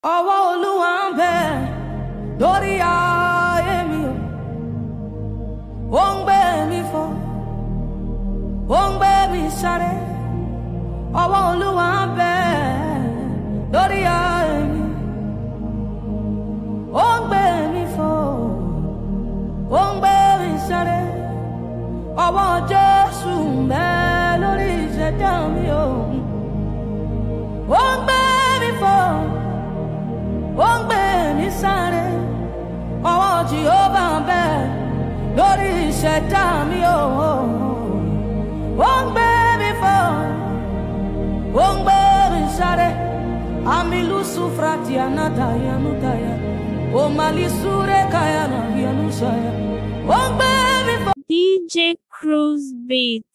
ọwọ́ olúwa ń bẹ lórí ayé mi o ó ń gbé mi fò ó ń gbé mi sáré ọwọ́ olúwa ń bẹ lórí ayé mi ó ń gbé mi fò ó ń gbé mi sáré ọwọ́ jésù ń bẹ lórí ìṣẹ̀dá mi o ó ń gbé mi fò ó ń gbé mi sáré ọwọ́ jehova ń bẹ lórí ìṣẹ̀dá mi o ó ń gbé mi fò ó ń gbé mi sáré amilu sufrati anata yanutaya o malisure kayana yanusaya ó ń gbé mi fò. DJ Cruise Beat.